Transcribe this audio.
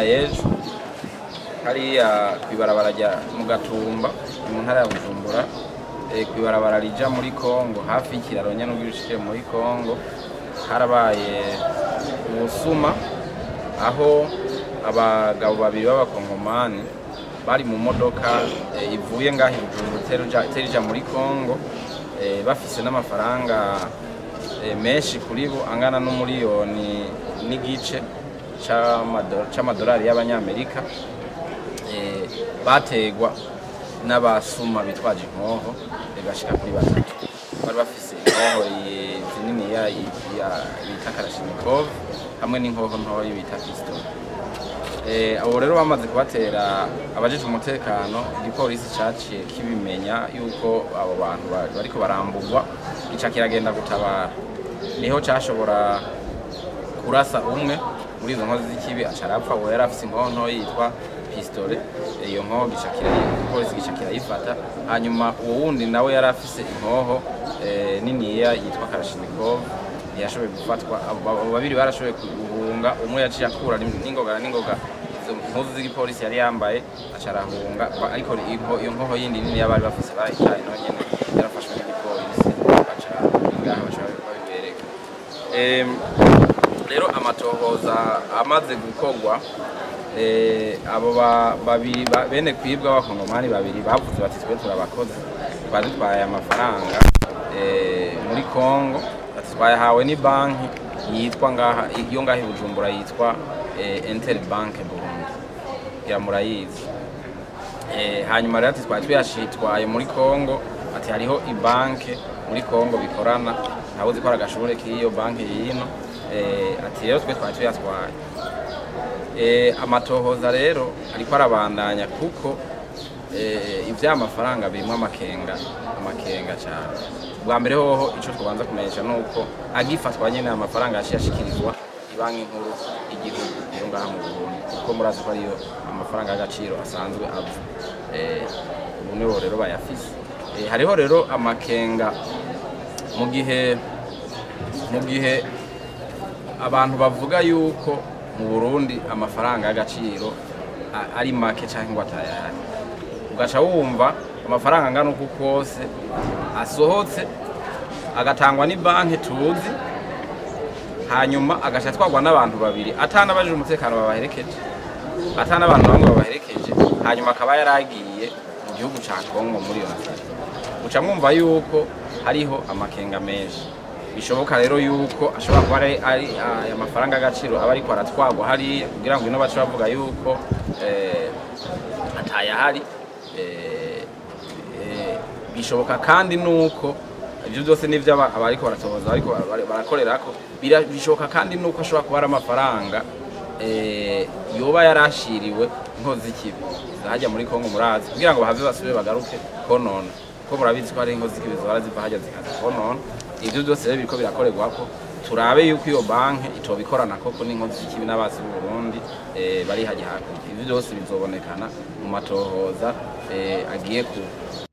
y'ejo hariya kw'ibarabara rya mu gatumba mu ntara ya bujumbura eh, kw'ibarabara rija muri kongo hafi y'ikiraro nyene ugishije muri kongo harabaye ubusuma aho abagabo babiri b'abakongomani bari mu modoka eh, ivuye ngaho i bujumbura iteruja- iterija muri kongo eh, bafise n'amafaranga eh, menshi kuri bo angana n'umuriyoni n'igice c'amado- c'amadolari y'abanyamerika eh, bategwa n'abasuma bitwaje inkoho eh, bashika kuri batatu bari bafise inkoho eh, zinini ya ya- bita karashinikov hamwe n'inkoho ntoya bita pistol Eh, abo rero bamaze kubatera abajejwe umutekano igipolisi caciye kibimenya yuko abo bantu ba- bariko barambugwa gica kiragenda gutabara niho cashobora kurasa umwe muri izo nkozi z'ikibi aca arapfa uwo yari afise inkoho ntoya yitwa pistole iyo nkoho gica kirayi- igipolisi gica kirayifata hanyuma uwo wundi nawe yari afise inkoho eh, niniya yitwa karashinikov ntiyashoboye gufatwa abo abo babiri barashoboye guhunga umwe yaciye akura n'ingoga na n'ingoga izo mpuzu z'igipolisi yari yambaye aca arahunga ba- ariko inko- iyo nkoho yindi nini yabari bafise barayitaye nayo nyene yarafashwe n'igipolisi baca ngaha baca babibereka Em, rero amatohoza amaze gukorwa eh, abo ba- babiri ba- bene kwibwa abakongomani babiri bavuze bati twe turabakozi badutwaye amafaranga eh, muri congo ati twayahawe ni banki yitwa ngaha iyo ngaha i bujumbura yitwa eh, interbank burundi kugira murayizi Eh, hanyuma rero ati twari tuyashitwaye muri congo ati hariho ibanke muri congo bikorana ntawe uzi ko ari agashure k'iyo banki yino Eh, ati rero twe twari tuyatwaye Eh, amatohoza rero ariko arabandanya kuko eh, ivy'amafaranga birimwo amakenga amakenga cyane bwa mbere hoho ico twabanza kumenyesha nuko agifatwa nyene amafaranga yaciye ashikirizwa ibanki nkuru y'igihugu yo ngaha mu Burundi kuko murazi ko ariyo amafaranga y'agaciro asanzwe ava Eh, ubu nibo rero bayafise Eh, hariho rero amakenga mu gihe mu gihe abantu bavuga yuko mu Burundi amafaranga y'agaciro a- ari make cyangwa ngo atayahari ugaca wumva amafaranga angana uku kose asohotse agatangwa ni banki tuzi hanyuma agaca atwarwa n'abantu babiri atanabajije umutekano babaherekeje atanabantu bamwe babaherekeje hanyuma akaba yaragiye mu gihugu ca Kongo muri iyo nzira uca mwumva yuko hariho amakenga menshi bishoboka rero yuko ashobora kuba ari ari aya mafaranga y'agaciro aba ariko aratwagwa hariya kugira ngo ino bace bavuga yuko eh, atayahari eh, eh, bishoboka kandi nuko ibyo byose n'ibyo aba- abariko baratohoza ariko barakorerako bira- bishoboka kandi nuko ashobora kuba ari amafaranga eh, yoba yarashiriwe inkozi z'ikibi zahajya muri kongo murazi kugira ngo bahave basubire bagaruke konona ko murabizi ko hari inkozi z'ikibi zihora ziva hajya zikaza konona ibyo byose rero biriko birakorerwako turabe yuko iyo banki itobikorana koko n'inkozi z'ikibi n'abasi b'u Burundi eh, bari hajya hakurya ibyo byose bizobonekana mu matohoza eh, agiye ku-